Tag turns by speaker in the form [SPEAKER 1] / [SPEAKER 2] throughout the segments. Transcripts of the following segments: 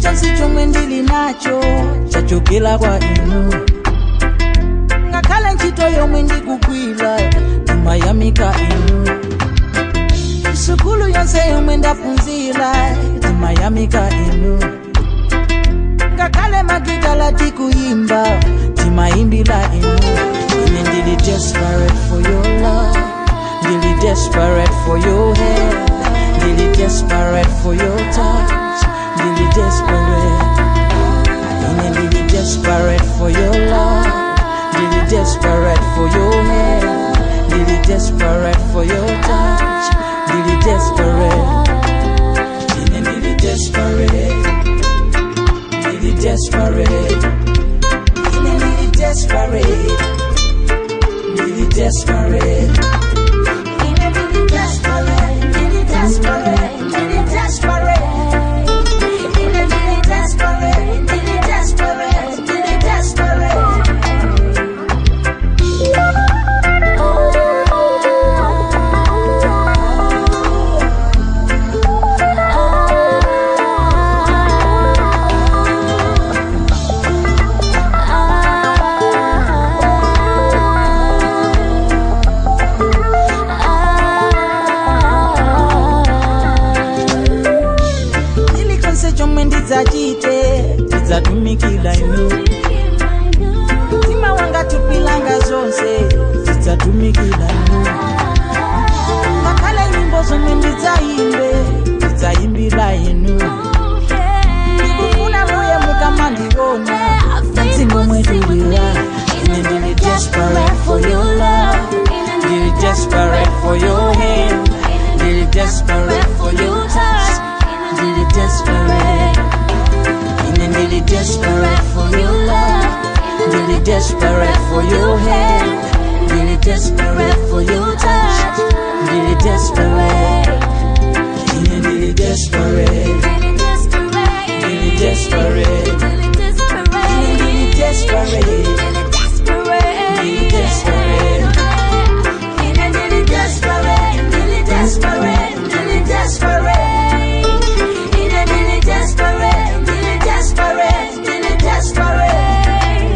[SPEAKER 1] chilichonse chomwe ndili nacho chachokera kwa inu ngakhale ntchito yomwe ndikugwira timayamika inu sukulu yonse yomwe ndaphunzira timayamika inu ngakhale magitala tikuyimba timayimbira inu ine ndili desperate for your love ndili desperate for your hand ndili desperate for your touch ndili desperate ine ndili desperate for your love ndili desperate for your hand ndili desperate for your touch ndili desperate ine ndili desperate ndili desperate ine ndili desperate ndili desperate ine ndili desperate ndili desperate ndili desperate ine ndili desperate ndili desperate ndili desperate chilichonse chomwe ndidzachite ndidzatumikira inu mtima wanga tupilanga zonse ndidzatumikira inu ngakhale nyimbo zomwe ndidzayimbe ndidzayimbira inu ndikufuna muye mukamandiona mdzimo mwetulira ine ndili desperate for your love ndili desperate for your hand ndili desperate for your touch ndili desperate ine ndili desperate for your love ndili desperate for your hand ndili desperate for your touch ndili desperate ine ndili desperate ndili desperate ine ndili desperate ndili desperate ine ndili desperate ndili desperate ndili desperate ine ndili desperate ndili desperate ndili desperate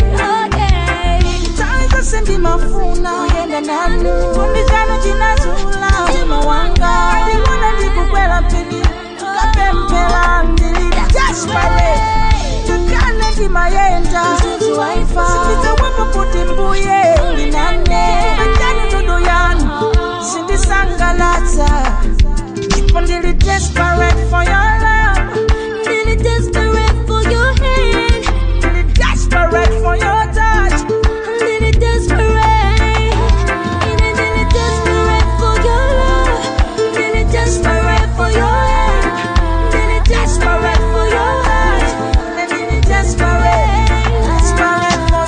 [SPEAKER 1] Time zose ndimafuna kuyenda nanu chikondi chanu chinazula mtima wanga ndimona ndikukwera pini tukapemphera ndili desperate ngakhale ndimayenda sindidzawapo kuti mbuye ndinane achani ndodo yanu sindisangalatsa ndipo ndili desperate for your love
[SPEAKER 2] Really desperate for your hand,
[SPEAKER 1] ndili desperate for your touch
[SPEAKER 2] really desperate. Really desperate for your love, really desperate for your hand, really desperate for your heart.
[SPEAKER 1] and ndili desperate desperate for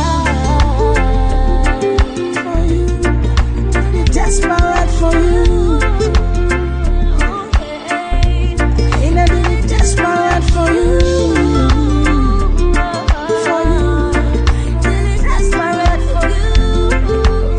[SPEAKER 1] you for you ndili desperate for you and I really desperate for you for you
[SPEAKER 2] Really desperate for you.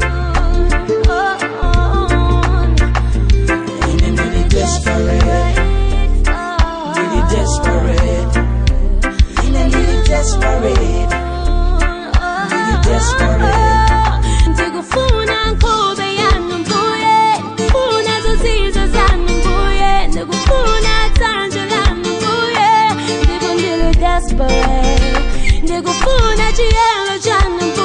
[SPEAKER 1] and I really desperate really desperate and I really desperate really desperate
[SPEAKER 2] ndikufuna nkhope yanu mbuye ndikufuna zozizwe zanu mbuye ndikufuna tsanjo lanu mbuye ndipo ndili desperate ndikufuna chiyelo chanu